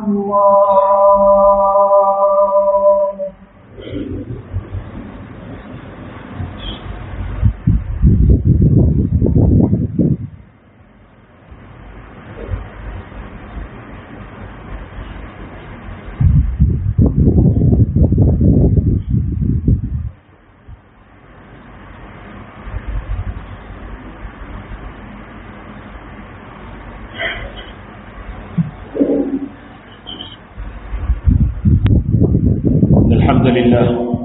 الله إن الحمد لله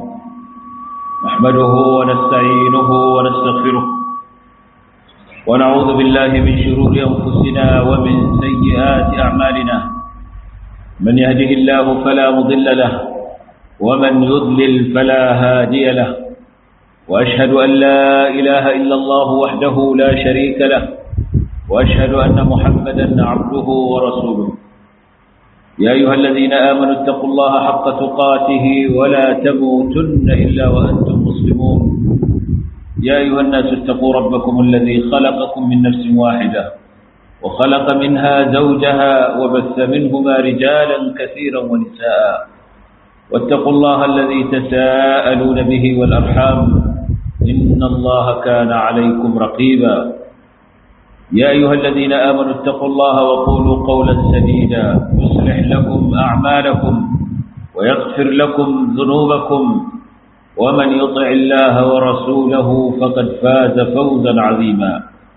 نحمده ونستعينه ونستغفره ونعوذ بالله من شرور أنفسنا ومن سيئات أعمالنا من يهده الله فلا مضل له ومن يضلل فلا هادي له وأشهد أن لا إله إلا الله وحده لا شريك له وأشهد أن محمدا عبده ورسوله يا أيها الذين آمنوا اتقوا الله حق تقاته ولا تموتن إلا وأنتم مسلمون يا أيها الناس اتقوا ربكم الذي خلقكم من نفس واحدة وخلق منها زوجها وبث منهما رجالا كثيرا ونساء واتقوا الله الذي تساءلون به والأرحام إن الله كان عليكم رقيبا يا أيها الذين آمنوا اتقوا الله وقولوا قولا سديدا يصلح لكم أعمالكم ويغفر لكم ذنوبكم ومن يطع الله ورسوله فقد فاز فوزا عظيما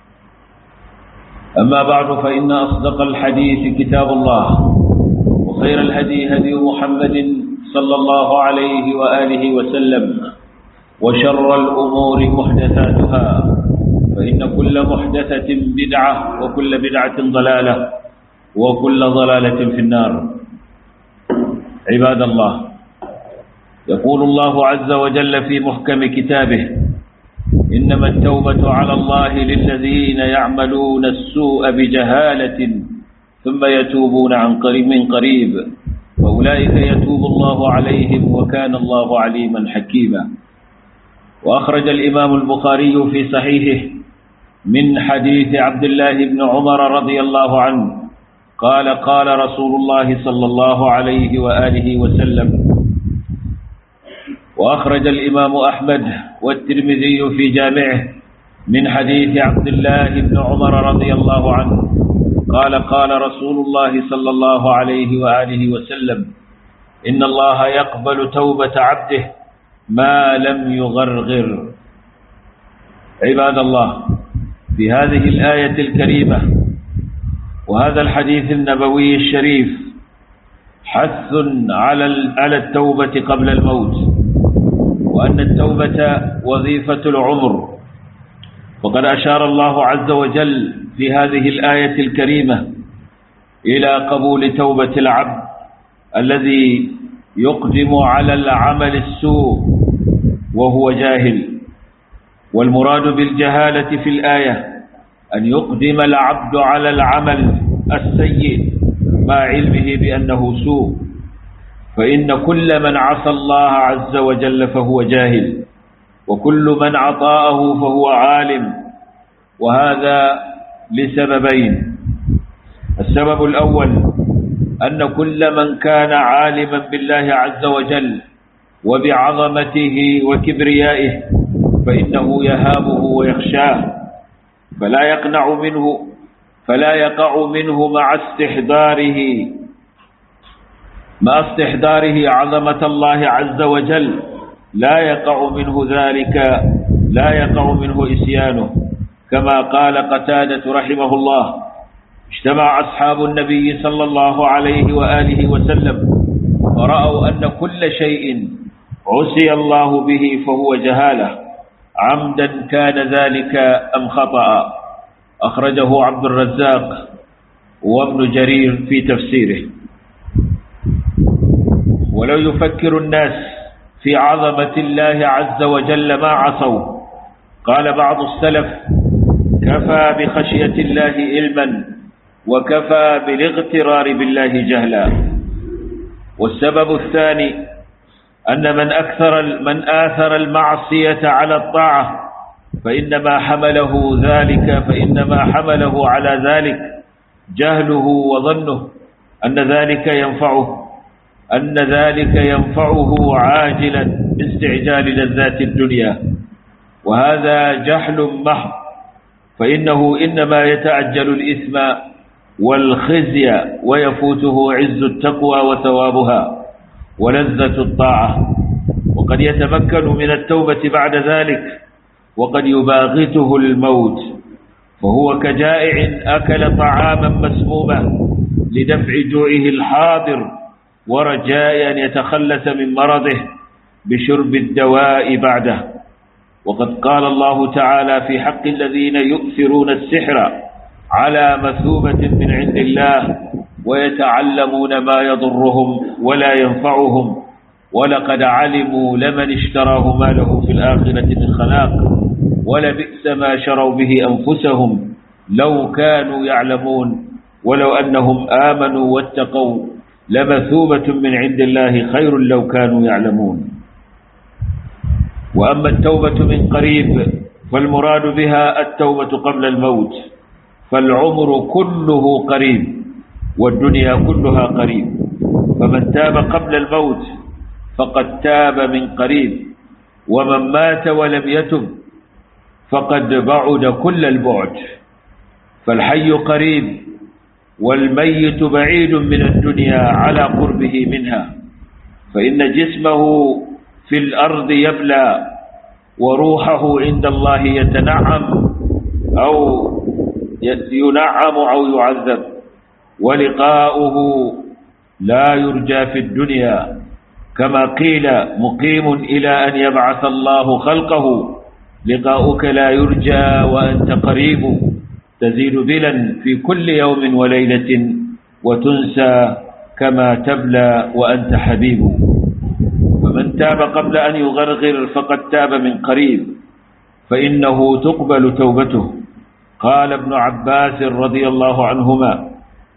أما بعد فإن أصدق الحديث كتاب الله وخير الهدي هدي محمد صلى الله عليه وآله وسلم وشر الأمور محدثاتها فإن كل محدثة بدعة وكل بدعة ضلالة وكل ضلالة في النار عباد الله يقول الله عز وجل في محكم كتابه إنما التوبة على الله للذين يعملون السوء بجهالة ثم يتوبون عن قريب من قريب فأولئك يتوب الله عليهم وكان الله عليما حكيما وأخرج الإمام البخاري في صحيحه من حديث عبد الله بن عمر رضي الله عنه قال قال رسول الله صلى الله عليه وآله وسلم وأخرج الإمام أحمد والترمذي في جامعه من حديث عبد الله بن عمر رضي الله عنه قال قال رسول الله صلى الله عليه وآله وسلم إن الله يقبل توبة عبده ما لم يغرغر عباد الله في هذه الآية الكريمة وهذا الحديث النبوي الشريف حث على على التوبة قبل الموت وأن التوبة وظيفة العمر وقد أشار الله عز وجل في هذه الآية الكريمة إلى قبول توبة العبد الذي يقدم على العمل السوء وهو جاهل والمراد بالجهالة في الآية أن يقدم العبد على العمل السيء مع علمه بأنه سوء فإن كل من عصى الله عز وجل فهو جاهل وكل من عطاءه فهو عالم وهذا لسببين السبب الأول أن كل من كان عالما بالله عز وجل وبعظمته وكبريائه فإنه يهابه ويخشاه فلا يقنع منه فلا يقع منه مع استحضاره مع استحضاره عظمة الله عز وجل لا يقع منه ذلك لا يقع منه إسيانه كما قال قتادة رحمه الله اجتمع أصحاب النبي صلى الله عليه وآله وسلم ورأوا أن كل شيء عسي الله به فهو جهاله عمدا كان ذلك أم خطأ أخرجه عبد الرزاق وابن جرير في تفسيره ولو يفكر الناس في عظمة الله عز وجل ما عصوا قال بعض السلف كفى بخشية الله علما وكفى بالاغترار بالله جهلا والسبب الثاني أن من أكثر من آثر المعصية على الطاعة فإنما حمله ذلك فإنما حمله على ذلك جهله وظنه أن ذلك ينفعه أن ذلك ينفعه عاجلا باستعجال لذات الدنيا وهذا جهل محض فإنه إنما يتعجل الإثم والخزي ويفوته عز التقوى وثوابها ولذة الطاعة وقد يتمكن من التوبة بعد ذلك وقد يباغته الموت فهو كجائع أكل طعاما مسموما لدفع جوعه الحاضر ورجاء أن يتخلص من مرضه بشرب الدواء بعده وقد قال الله تعالى في حق الذين يؤثرون السحر على مثوبة من عند الله ويتعلمون ما يضرهم ولا ينفعهم ولقد علموا لمن اشتراه ما له في الآخرة من خلاق ولبئس ما شروا به أنفسهم لو كانوا يعلمون ولو أنهم آمنوا واتقوا لمثوبة من عند الله خير لو كانوا يعلمون وأما التوبة من قريب فالمراد بها التوبة قبل الموت فالعمر كله قريب والدنيا كلها قريب فمن تاب قبل الموت فقد تاب من قريب ومن مات ولم يتب فقد بعد كل البعد فالحي قريب والميت بعيد من الدنيا على قربه منها فإن جسمه في الأرض يبلى وروحه عند الله يتنعم أو ينعم أو يعذب ولقاؤه لا يرجى في الدنيا كما قيل مقيم إلى أن يبعث الله خلقه لقاؤك لا يرجى وأنت قريب تزيد بلا في كل يوم وليلة وتنسى كما تبلى وأنت حبيب فمن تاب قبل أن يغرغر فقد تاب من قريب فإنه تقبل توبته قال ابن عباس رضي الله عنهما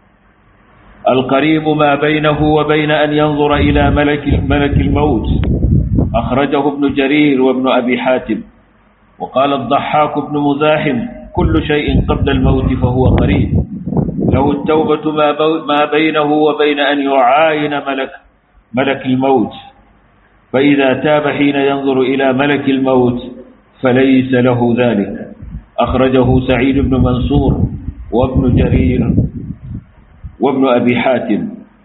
القريب ما بينه وبين أن ينظر إلى ملك, ملك الموت أخرجه ابن جرير وابن أبي حاتم وقال الضحاك بن مزاحم كل شيء قبل الموت فهو قريب له التوبة ما بينه وبين أن يعاين ملك, ملك الموت فإذا تاب حين ينظر إلى ملك الموت فليس له ذلك أخرجه سعيد بن منصور وابن جرير وابن أبي حاتم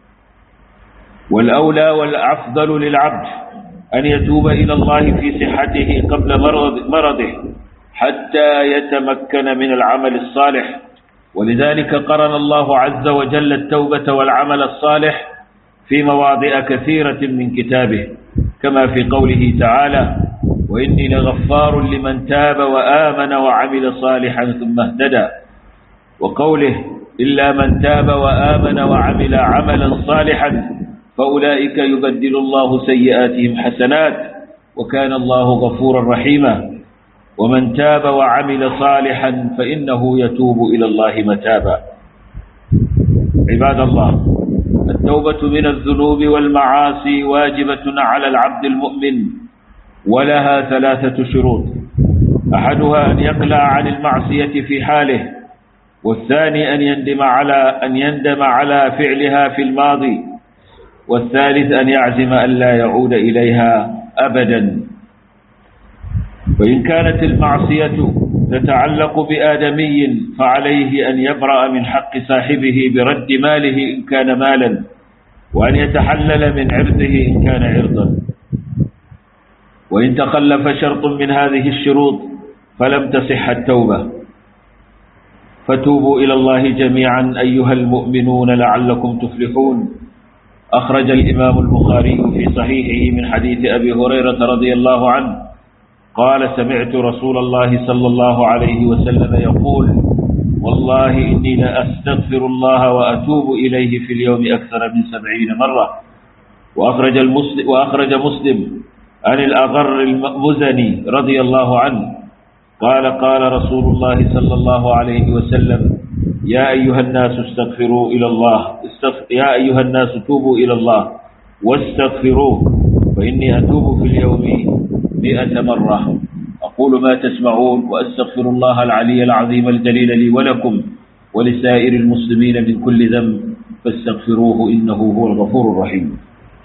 والأولى والأفضل للعبد أن يتوب إلى الله في صحته قبل مرض مرضه حتى يتمكن من العمل الصالح ولذلك قرن الله عز وجل التوبة والعمل الصالح في مواضع كثيرة من كتابه كما في قوله تعالى وإني لغفار لمن تاب وآمن وعمل صالحا ثم اهتدى وقوله إلا من تاب وآمن وعمل عملا صالحا فأولئك يبدل الله سيئاتهم حسنات وكان الله غفورا رحيما ومن تاب وعمل صالحا فإنه يتوب إلى الله متابا عباد الله التوبة من الذنوب والمعاصي واجبة على العبد المؤمن ولها ثلاثة شروط أحدها أن يقلع عن المعصية في حاله والثاني أن يندم على أن يندم على فعلها في الماضي والثالث أن يعزم أن لا يعود إليها أبدا وإن كانت المعصية تتعلق بآدمي فعليه أن يبرأ من حق صاحبه برد ماله إن كان مالا وأن يتحلل من عرضه إن كان عرضا وإن تخلف شرط من هذه الشروط فلم تصح التوبة فتوبوا إلى الله جميعا أيها المؤمنون لعلكم تفلحون أخرج الإمام البخاري في صحيحه من حديث أبي هريرة رضي الله عنه قال سمعت رسول الله صلى الله عليه وسلم يقول والله إني لأستغفر الله وأتوب إليه في اليوم أكثر من سبعين مرة وأخرج, المسلم وأخرج مسلم عن الأغر المزني رضي الله عنه قال قال رسول الله صلى الله عليه وسلم يا أيها الناس استغفروا إلى الله استغفر يا أيها الناس توبوا إلى الله واستغفروه فإني أتوب في اليوم مئة مرة أقول ما تسمعون وأستغفر الله العلي العظيم الجليل لي ولكم ولسائر المسلمين من كل ذنب فاستغفروه إنه هو الغفور الرحيم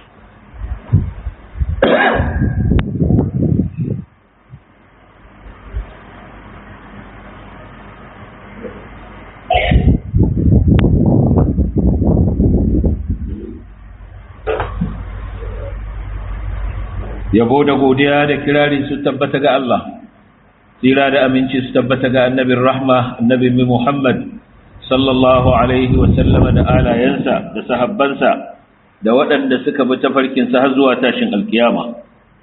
yabo da godiya da kirari su tabbata ga Allah tsira da aminci su tabbata ga annabin rahma annabin Muhammad sallallahu alaihi wa sallama da alayensa da sahabbansa da waɗanda suka bi tafarkinsa har zuwa tashin alkiyama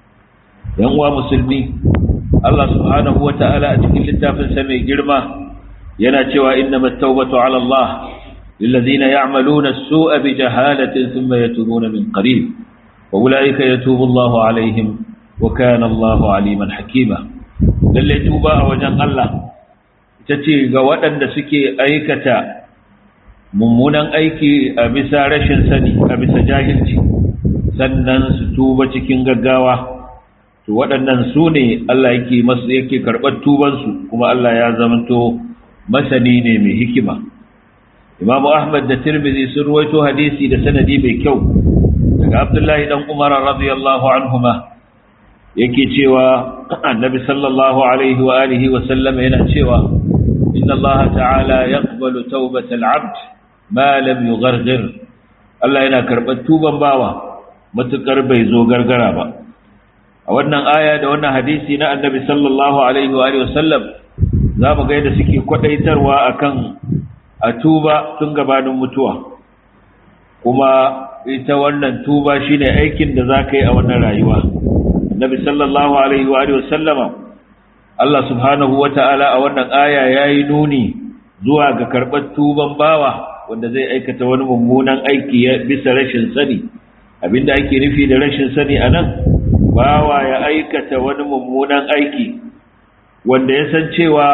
yan uwa musulmi Allah subhanahu wa ta'ala a cikin littafinsa mai girma yana cewa innamat tawbatu ala Allah lillazina ya'maluna as-su'a bi jahalatin thumma yatubuna min qarib وأولئك يتوب الله عليهم وكان الله عليما حكيما lalle tuba a wajen Allah ita ce ga waɗanda suke aikata mummunan aiki a bisa rashin sani a bisa jahilci sannan su tuba cikin gaggawa to waɗannan su ne Allah yake masu yake karɓar tubansu kuma Allah ya zamanto masani ne mai hikima Imam Ahmad da Tirmidhi sun ruwaito hadisi da sanadi mai kyau daga abdullahi dan umar radiyallahu anhuma yake cewa annabi sallallahu alaihi wa alihi wa sallam yana cewa inna allaha ta'ala yaqbalu tawbatal abd ma lam yughargir Allah yana karɓar tuban bawa matukar bai zo gargara ba a wannan aya da wannan hadisi na annabi sallallahu alaihi wa alihi wa sallam za mu ga yadda suke kwadaitarwa akan a tuba tun gabanin mutuwa kuma ita wannan tuba shine aikin da za ka yi a wannan rayuwa nabi sallallahu alaihi wa sallama Allah subhanahu wa ta'ala a wannan aya ya yi nuni zuwa ga karɓar tuban bawa wanda zai aikata wani mummunan aiki bisa rashin sani abinda ake nufi da rashin sani a nan bawa ya aikata wani mummunan aiki wanda ya san cewa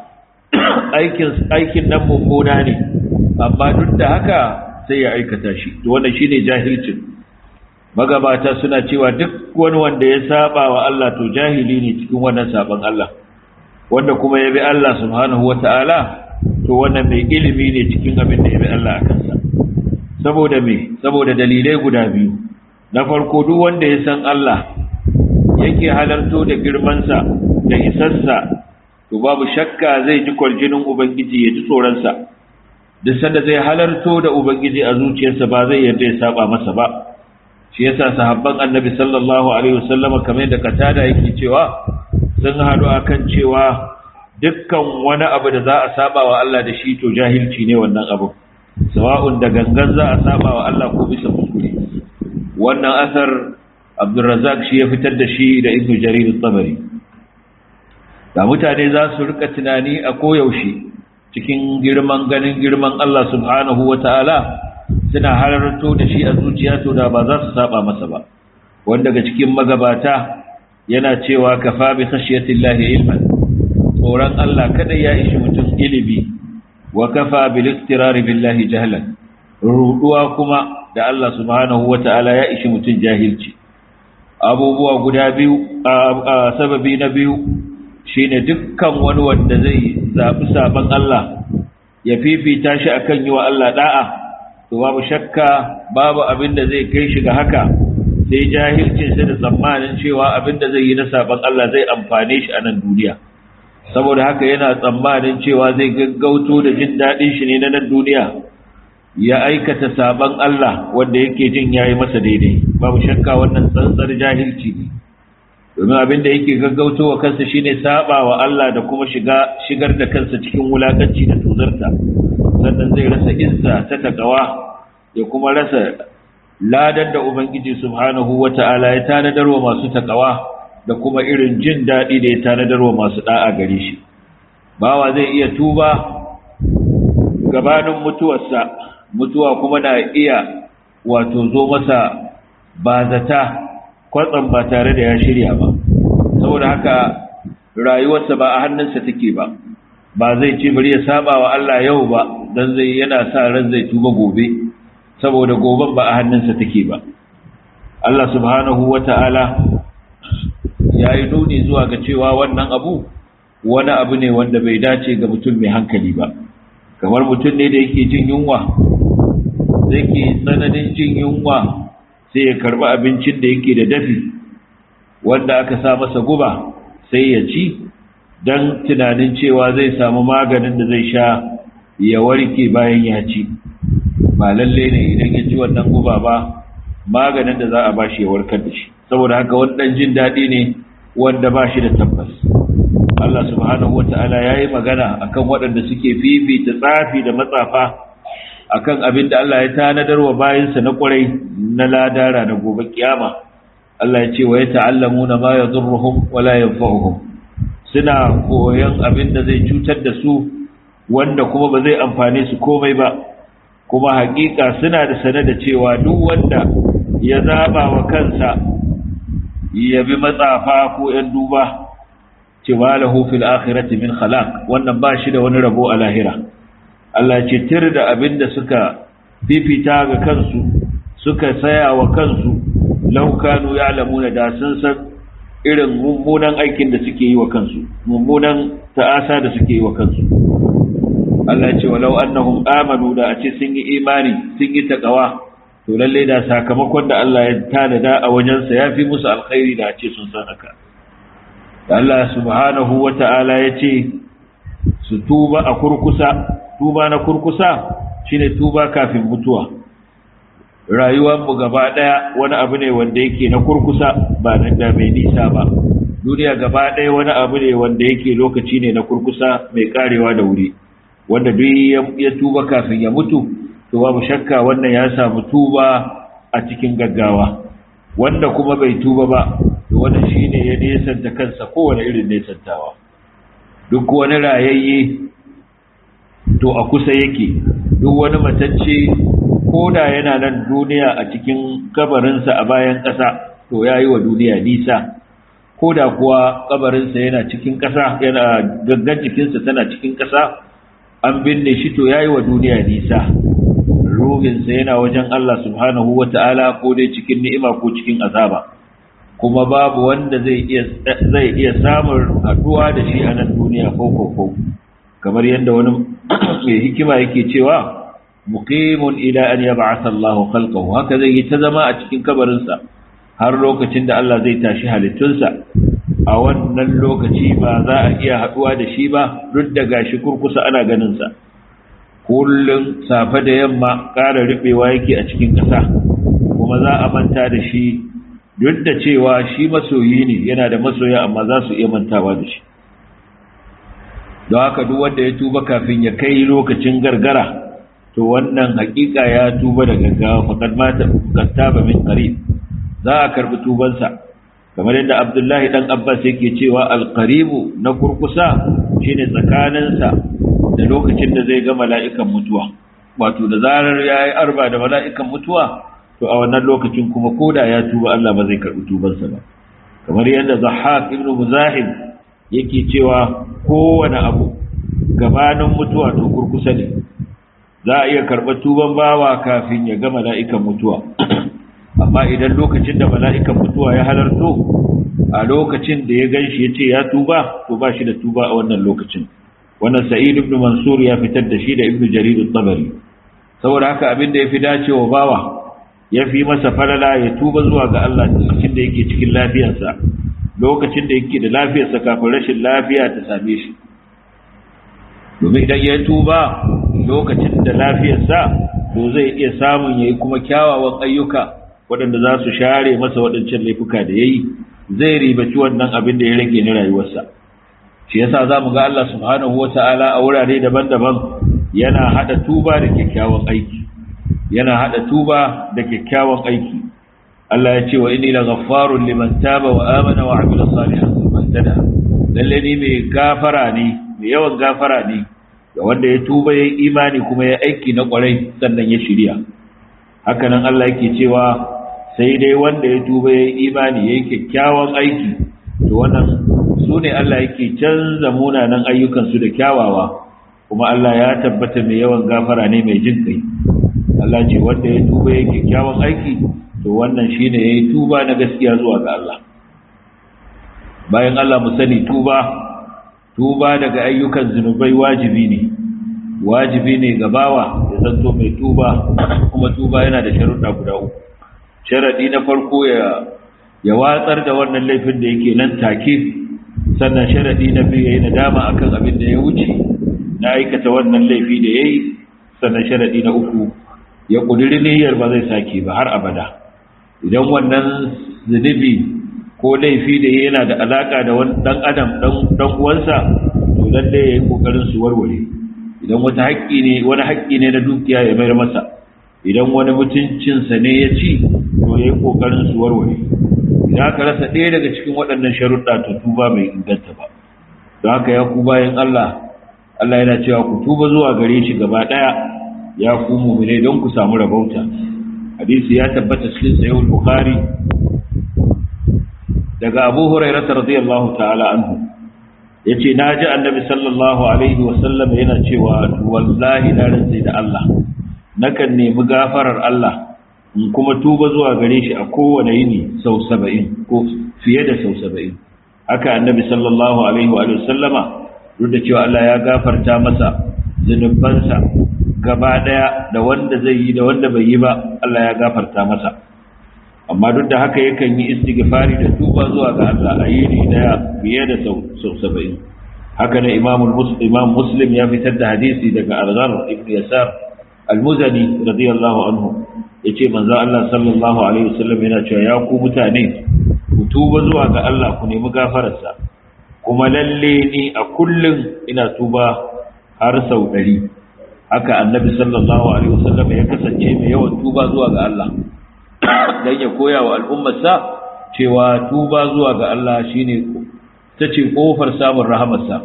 aikin nan mummuna ne amma duk da haka sai ya aikata shi to wannan shine jahilcin magabata suna cewa duk wani wanda ya saba wa Allah to jahili ne cikin wannan saban Allah wanda kuma ya bi Allah subhanahu wata'ala to wannan mai ilimi ne cikin abin da ya bi Allah a kansa saboda me saboda dalilai guda biyu na farko duk wanda ya san Allah yake halarto da girmansa da isarsa to babu shakka zai ji kwarjinin ubangiji ya ji tsoronsa duk sanda zai halarto da ubangiji a zuciyarsa ba zai yarda ya saba masa ba shi yasa sahabban annabi sallallahu alaihi wasallama kamar da katada yake cewa sun haɗu akan cewa dukkan wani abu da za a saba wa Allah da shi to jahilci ne wannan abu sawa'un da gangan za a saba wa Allah ko bisa kuskure wannan asar Abdulrazak shi ya fitar da shi da Ibn Jarir al-Tabari da mutane za su rika tunani a koyaushe cikin girman ganin girman Allah subhanahu wa ta'ala suna halarto da shi a zuciya to da ba za su saba masa ba wanda daga cikin magabata yana cewa kafa bi khashiyatillahi ilman tsoron Allah kada ya ishi mutum ilimi wa kafa bil iktirari billahi jahlan ruduwa kuma da Allah subhanahu wa ta'ala ya ishi mutum jahilci abubuwa guda biyu a sababi na biyu shine dukkan wani wanda zai zaɓi sabon Allah ya fifita shi akan yi wa Allah da'a to babu shakka babu abin da zai kai shi ga haka sai jahilcin shi da tsammanin cewa abin da zai yi na sabon Allah zai amfane shi a nan duniya saboda haka yana tsammanin cewa zai gaggauto da jin daɗin shi ne na nan duniya ya aikata sabon Allah wanda yake jin yayi masa daidai babu shakka wannan tsantsar jahilci ne domin abin da yake gaggauto wa kansa shine saba wa Allah da kuma shiga shigar da kansa cikin wulakanci da tuzarta sannan zai rasa izza ta takawa ya kuma rasa ladan da ubangiji subhanahu wata'ala ya tanadar wa masu takawa da kuma irin jin daɗi da ya tanadar wa masu da'a gare shi bawa zai iya tuba gabanin mutuwarsa mutuwa kuma na iya wato zo masa ba zata kwatsam ba tare da ya shirya ba saboda haka rayuwarsa ba a hannunsa take ba ba zai ce bari ya saba wa Allah yau ba dan zai yana sa ran zai tuba gobe saboda goben ba a hannunsa take ba Allah subhanahu wata'ala ya yi nuni zuwa ga cewa wannan abu wani abu ne wanda bai dace ga mutum mai hankali ba kamar mutum ne da yake jin yunwa zai ke tsananin jin yunwa sai ya karɓi abincin da yake da dafi wanda aka sa masa guba sai ya ci don tunanin cewa zai samu maganin da zai sha ya warke bayan ya ci ba lalle ne idan ya ci wannan guba ba maganin da za a ba shi ya warkar da shi saboda haka wannan jin daɗi ne wanda ba shi da tabbas Allah subhanahu wata'ala ya yi magana akan waɗanda suke fifita tsafi da matsafa akan abin da Allah ya tanadar wa bayansa na ƙwarai na ladara na gobe kiyama Allah ya ce wa ya ta'allamu na ma ya zurruhum wala yanfa'uhum suna koyon abin da zai cutar da su wanda kuma ba zai amfane su komai ba kuma hakika suna da sane da cewa duk wanda ya zaba wa kansa ya bi matsafa ko ‘yan duba cewa lahu fil akhirati min khalaq wannan ba shi da wani rabo a lahira Allah ce tir da abin da suka fifita ga kansu suka saya wa kansu laukanu ya lamuna da sun san irin mummunan aikin da suke yi wa kansu mummunan ta'asa da suke yi wa kansu Allah ce walau annahum amanu da a ce sun yi imani sun yi taqwa to lalle da sakamakon da Allah ya tanada a wajensa ya fi musu alkhairi da a ce sun san haka Allah subhanahu wata'ala ya ce su tuba a kurkusa tuba na kurkusa shine tuba kafin mutuwa rayuwarmu gaba ɗaya wani abu ne wanda yake na kurkusa ba nan da mai nisa ba duniya gaba ɗaya wani abu ne wanda yake lokaci ne na kurkusa mai karewa da wuri wanda duk ya tuba kafin ya mutu to babu shakka wannan ya samu tuba a cikin gaggawa wanda kuma bai tuba ba to wannan shine ya nesanta kansa kowane irin nesantawa duk wani rayayye to a kusa yake duk wani matacce ko da yana nan duniya a cikin kabarinsa a bayan ƙasa to ya yi wa duniya nisa ko da kuwa kabarinsa yana cikin ƙasa yana gangan jikinsa tana cikin ƙasa an binne shi to ya yi wa duniya nisa ruhinsa yana wajen Allah subhanahu wa ta'ala ko dai cikin ni'ima ko cikin azaba kuma babu wanda zai iya zai iya samun haɗuwa da shi a nan duniya ko ko ko kamar yadda wani mai hikima yake cewa muqimun ila an yab'atha Allah khalqahu haka zai yi ta zama a cikin kabarinsa har lokacin da Allah zai tashi halittunsa a wannan lokaci ba za a iya haduwa da shi ba duk da gashi kurkusa ana ganin sa kullun safe da yamma ƙara rubewa yake a cikin ƙasa kuma za a manta da shi duk da cewa shi masoyi ne yana da masoya amma za su iya mantawa da shi don haka duk wanda ya tuba kafin ya kai lokacin gargara to wannan hakika ya tuba da gaggawa faqad mata kattaba min qarib za a karbi tubansa kamar yadda Abdullahi dan Abbas yake cewa alqaribu na kurkusa shine tsakaninsa da lokacin da zai ga mala'ikan mutuwa wato da zarar yayi arba da mala'ikan mutuwa to a wannan lokacin kuma koda ya tuba Allah ba zai karbi tubansa ba kamar yadda Zahhak ibn Muzahim yake cewa kowane abu gabanin mutuwa to kurkusa ne za a iya karɓar tuban bawa kafin ya ga mala'ikan mutuwa amma idan lokacin da mala'ikan mutuwa ya halarto a lokacin da ya gan shi ya ce ya tuba to ba shi da tuba a wannan lokacin wannan sa'id ibn mansur ya fitar da shi da ibn jarir tabari saboda haka abin da ya fi dacewa bawa ya fi masa falala ya tuba zuwa ga Allah lokacin da yake cikin lafiyarsa lokacin da yake da lafiyarsa kafin rashin lafiya ta same shi domin idan ya tuba lokacin da lafiyarsa to zai iya samun yayi kuma kyawawan ayyuka waɗanda za su share masa waɗancan laifuka da yayi zai ribaci wannan abin da ya rage na rayuwarsa shi yasa za mu ga Allah subhanahu wata'ala a wurare daban-daban yana hada tuba da kyakkyawan aiki yana hada tuba da kyakkyawan aiki Allah ya ce wa inni laghaffarun liman taba wa amana wa amila salihan thumma ihtada lalle ni mai gafara ne mai yawan gafara ne ga wanda ya tuba ya imani kuma ya aiki na kwarai sannan ya shirya hakanan Allah yake cewa sai dai wanda ya tuba ya imani ya yi kyakkyawan aiki to wannan su ne Allah yake canza munanan ayyukansu da kyawawa kuma Allah ya tabbata mai yawan gafara ne mai jin kai Allah ce wanda ya tuba ya kyakkyawan aiki to wannan shine ya yi tuba na gaskiya zuwa ga Allah bayan Allah mu sani tuba tuba daga ayyukan zunubai wajibi ne wajibi ne ga bawa ya zanto mai tuba kuma tuba yana da sharuɗa guda uku sharaɗi na farko ya ya watsar da wannan laifin da yake nan take sannan sharaɗi na biyu ya yi nadama akan abin da ya wuce na aikata wannan laifi da ya yi sannan sharaɗi na uku ya ƙudiri niyyar ba zai sake ba har abada idan wannan zunubi ko laifi da yana da alaƙa da wani ɗan adam ɗan uwansa to lalle ya yi ƙoƙarin su warware idan wata haƙƙi ne wani haƙƙi ne na dukiya ya mayar masa idan wani mutuncinsa ne ya ci to ya yi ƙoƙarin su warware idan aka rasa ɗaya daga cikin waɗannan sharuɗa to tuba mai inganta ba don haka ya ku bayan Allah Allah yana cewa ku tuba zuwa gare shi gaba ɗaya ya ku mu'mine don ku samu rabauta hadisi ya tabbata cikin sahih bukhari daga Abu Hurairah radiyallahu ta'ala anhu yace naji annabi sallallahu alaihi wa sallam yana cewa wallahi na rantsa da Allah nakan nemi gafarar Allah in kuma tuba zuwa gare shi a kowane yini sau saba'in ko fiye da sau saba'in haka annabi sallallahu alaihi wa sallama duk da cewa Allah ya gafarta masa zunubansa gaba daya da wanda zai yi da wanda bai yi ba Allah ya gafarta masa amma duk da haka yakan yi istighfari da tuba zuwa ga Allah a yini daya fiye da sau sau saba'in haka ne imamul muslim imam muslim ya fitar da hadisi daga al-ghar ibn yasar al-muzani radiyallahu anhu yace manzo Allah sallallahu alaihi wasallam yana cewa ya ku mutane ku tuba zuwa ga Allah ku nemi gafararsa kuma lalle ni a kullum ina tuba har sau ɗari haka annabi sallallahu alaihi wasallam ya kasance mai yawan tuba zuwa ga Allah dan ya koya wa al'ummarsa cewa tuba zuwa ga Allah shine ta ce kofar samun rahamarsa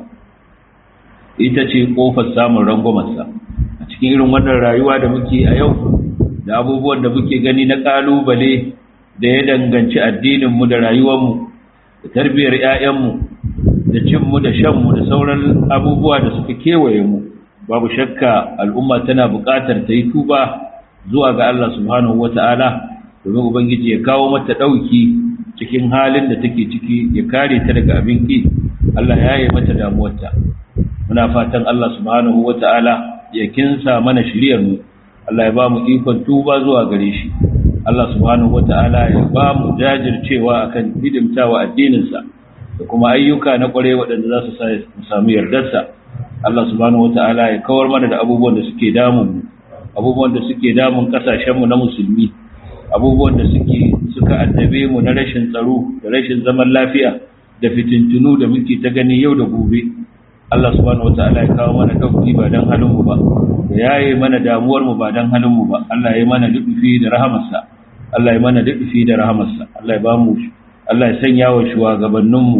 ita ce kofar samun rangwamarsa a cikin irin wannan rayuwa da muke a yau da abubuwan da muke gani na kalubale da ya danganci addininmu da rayuwarmu da tarbiyyar 'ya'yanmu da cinmu da shanmu da sauran abubuwa da suka kewaye mu babu shakka al'umma tana buƙatar ta yi tuba zuwa ga Allah subhanahu wata'ala domin ubangiji ya kawo mata ɗauki cikin halin da take ciki ya kare ta daga abin ƙi Allah ya yi mata damuwarta muna fatan Allah subhanahu wata'ala ya kinsa mana shiriyar mu Allah ya ba mu ikon tuba zuwa gare shi Allah subhanahu wata'ala ya ba mu jajircewa akan hidimtawa addininsa da kuma ayyuka na kware waɗanda za su samu yardarsa Allah subhanahu wata'ala ya kawar mana da abubuwan da suke damun abubuwan da suke damun kasashenmu na musulmi abubuwan da suke suka addabe mu na rashin tsaro da rashin zaman lafiya da fitintunu da muke ta gani yau da gobe Allah subhanahu wata'ala ya kawo mana dauki ba dan halin mu ba ya yaye mana damuwar mu ba dan halin mu ba Allah ya mana dudufi da rahamarsa Allah ya mana dudufi da rahamarsa Allah ya ba mu Allah ya sanya wa shugabanninmu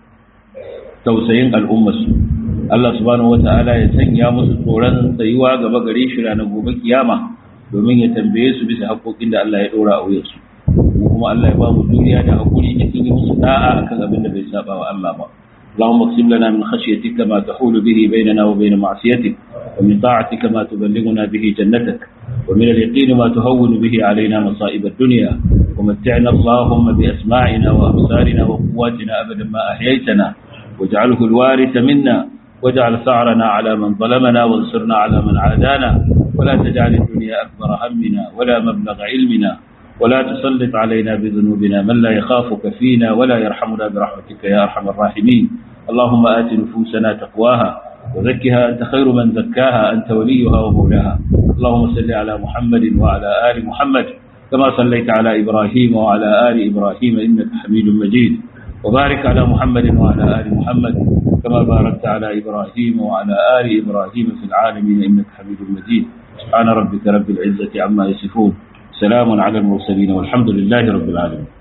tausayin al'ummarsu Allah subhanahu wata'ala ya sanya musu tsoron tsayuwa gaba gare shi ranar gobe kiyama domin ya tambaye su bisa haƙoƙin da Allah ya ɗora a wuyansu kuma Allah ya ba mu duniya da haƙuri cikin yi musu da'a akan abin da bai saba wa Allah ba اللهم اقسم لنا من خشيتك ما تحول به بيننا وبين معصيتك ومن طاعتك ما تبلغنا به جنتك ومن اليقين ما تهون به علينا مصائب الدنيا ومتعنا اللهم بأسماعنا وأبصارنا وقواتنا أبدا ما أحييتنا واجعله الوارث منا واجعل ثأرنا على من ظلمنا وانصرنا على من عادانا ولا تجعل الدنيا أكبر همنا ولا مبلغ علمنا ولا تسلط علينا بذنوبنا من لا يخافك فينا ولا يرحمنا برحمتك يا أرحم الراحمين اللهم آت نفوسنا تقواها وزكها أنت خير من زكاها أنت وليها ومولاها اللهم صل على محمد وعلى آل محمد كما صليت على إبراهيم وعلى آل إبراهيم إنك حميد مجيد وبارك على محمد وعلى آل محمد كما باركت على إبراهيم وعلى آل إبراهيم في العالمين إنك حميد مجيد سبحان ربك رب العزة عما يصفون سلام على المرسلين والحمد لله رب العالمين